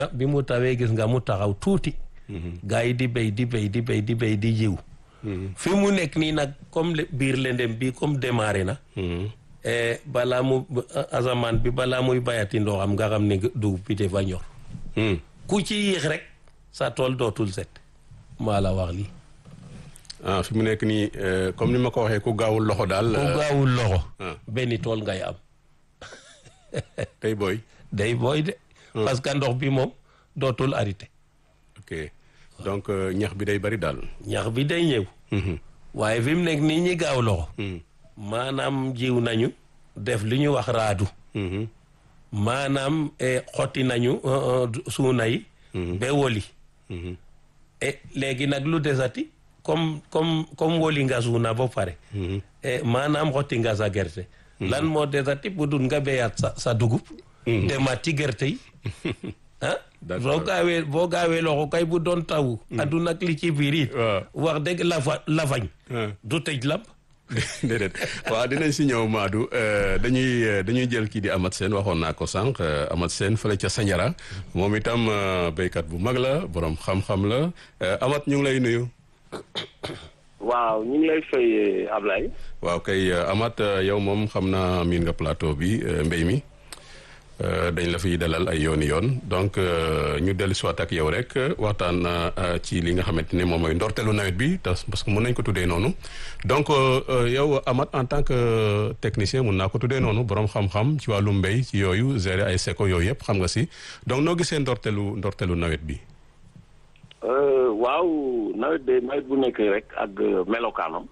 bi mu tawee gis nga mu taxaw tuuti gaa yi di béy di béy di béy di béy di jiw fi mu nekk nii nag comme biir lendem bi comme démarré na balaa mu asamaan bi balaa muy bayati ndoxam nga xam ne dugub bi dafa ñor ku ci yéex rek sa tool dootul set maa la wax lii ah fi mu nekk nii comme ni ma ko waxee ku gaawul loxo daal ku gaawul loxo benn tool ngay am tey booy day booy de parce que ndox bi moom dootul arrêté ok donc ñax bi day bari daal ñax bi day ñëw waaye fi mu nekk nii ñi gaaw loxo maanaam jiw nañu def li ñu wax raadu maanaam xotti nañu suuna yi ba woli e léegi nag lu desati comme comme comme woli nga suuna ba pare maanaam xotti nga sa gerte lan moo desati bu dul nga béyaat sa sa dugub demaat ci gerte yi ah boo gaawee boo gaawee loxo kay bu doon taw adduna ak li ci biir it wax dëgg lafa lafañ du tëj lamp déedéet waaw dinañ si ñëw Madou dañuy dañuy jël kii di Amath Sène waxoon naa ko sànq Amath Sène fële ca Sandiara moom itam béykat bu mag la borom xam-xam la Amath ñu ngi lay nuyu. waaw ñu ngi lay fay Ablaye. waaw kay Amath yow moom xam naa miin nga plateau bi mbéy mi dañ la fiy dalal ay yooni yoon donc ñu dellu si waat ak yow rek waxtaan ci li nga xamante ne moom mooy ndorteelu nawet bi parce que mën nañ ko tuddee noonu donc yow Amath en tant que technicien mun naa ko tuddee noonu borom xam-xam ci wàllu mbéy ci yooyu gérer ay seko yooyu yëpp xam nga si donc noo gisee ndorteelu ndorteelu nawet bi. waaw nawet de nawet bu nekk rek ak melokaanam.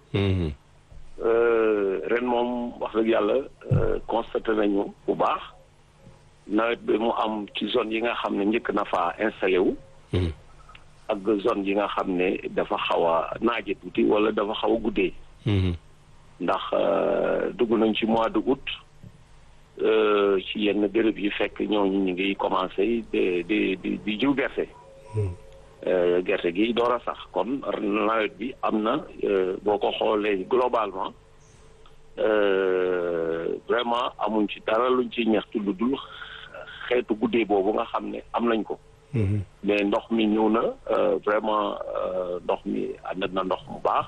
ren moom wax dëgg yàlla constaté nañu bu baax. nawet bi mu am ci zone yi nga xam ne njëkk na faa installé wu. ak zone yi nga xam ne dafa xaw a naaje tuuti wala dafa xaw a guddee. ndax dugg nañ ci mois de août ci yenn béréb yi fekk ñooñu ñu ngi commencé di di di di jiw gerte. gerte gi door a sax kon nawet bi am na boo ko xoolee globalement vraiment amuñ ci dara luñ ci ñaxtu lu dul. xeetu guddee boobu nga xam ne am nañ ko mais ndox mi ñëw na vraiment ndox mi ànd na ndox mu baax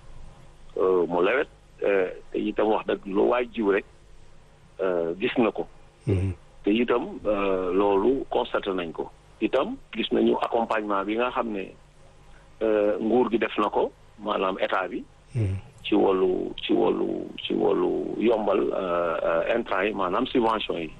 mu lewet te itam wax dëgg lu waay jiw rek gis na ko te itam loolu constaté nañ ko itam gis nañu accompagnement bi nga xam ne nguur gi def na ko maanaam état bi ci wàllu ci wàllu ci wàllu yombal intrant yi maanaam subvention yi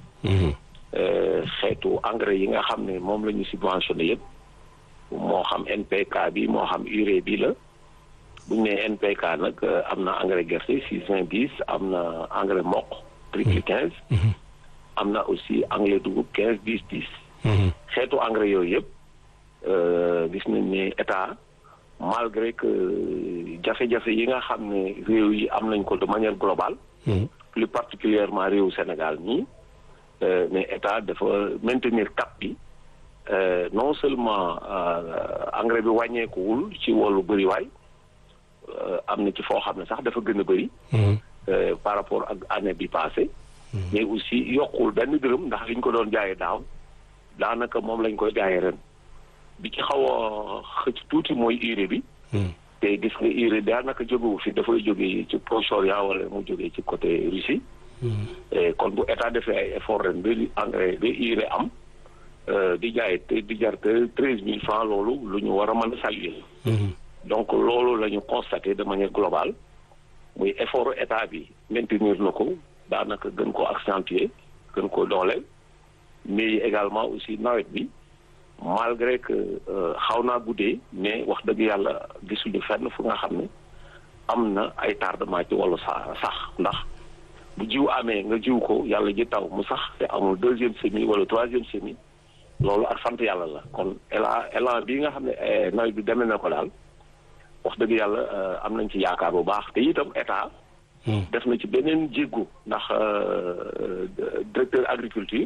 xeetu engrais yi nga xam ne moom la ñu subventionné yëpp moo xam NPK bi moo xam urée bi la bu ñu nee NPK nag am na engrais gerte six vingt dix am na engrais mboq triple quinze am na aussi engrais dugub quinze dix dix xeetu engrais yooyu yëpp gis nañ ne état malgré que jafe-jafe yi nga xam ne réew yi am nañ ko de manière globale plus particulièrement réew Sénégal nii mais état dafa maintenir cap bi non seulement engrais bi wàññeekuwul ci wàllu bëriwaay am na ci foo xam ne sax dafa gën a bëri. par rapport ak année bi passée mais aussi yokkul benn dërëm ndax liñ ko doon jaayee daaw daanaka moom lañ koy jaayee ren bi ci xaw a xëcc tuuti mooy urée bi. te gis nga urée daanaka jógewu fi dafay jógee ci Proche-Orient wala mu jógee ci côté Russie. kon bu état defee ay effort ren ba engrais ba urée am di jaay te di jar te treize mille francs loolu lu ñu war a mën a saluer donc loolu la ñu constaté de manière globale muy effort état bi maintenir na ko daanaka gën ko accentuer gën ko dooleel mais également aussi nawet bi malgré que xaw naa guddee mais wax dëgg yàlla gisuñu fenn fu nga xam ne am na ay tardement ci wàllu sa sax ndax bu jiw amee nga jiw ko yàlla ji taw mu sax te amul deuxième semis wala troisième semis loolu ak sant yàlla la kon élan élan bii nga xam ne nawet bi demee na ko daal wax dëgg yàlla am nañ ci yaakaar bu baax te itam état. def na ci beneen jéggu ndax directeur agriculture.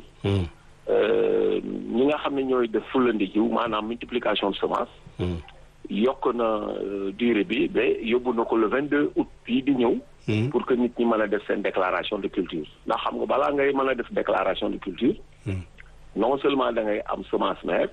ñi nga xam ne ñooy def fulandi jiw maanaam multiplication de semence. yokk na durée bi ba yóbbu na ko le vingt deux août bii di ñëw. pour que nit ñi mën a def seen déclaration de culture ndax xam nga balaa ngay mën a def déclaration de culture. non seulement da ngay am semence mère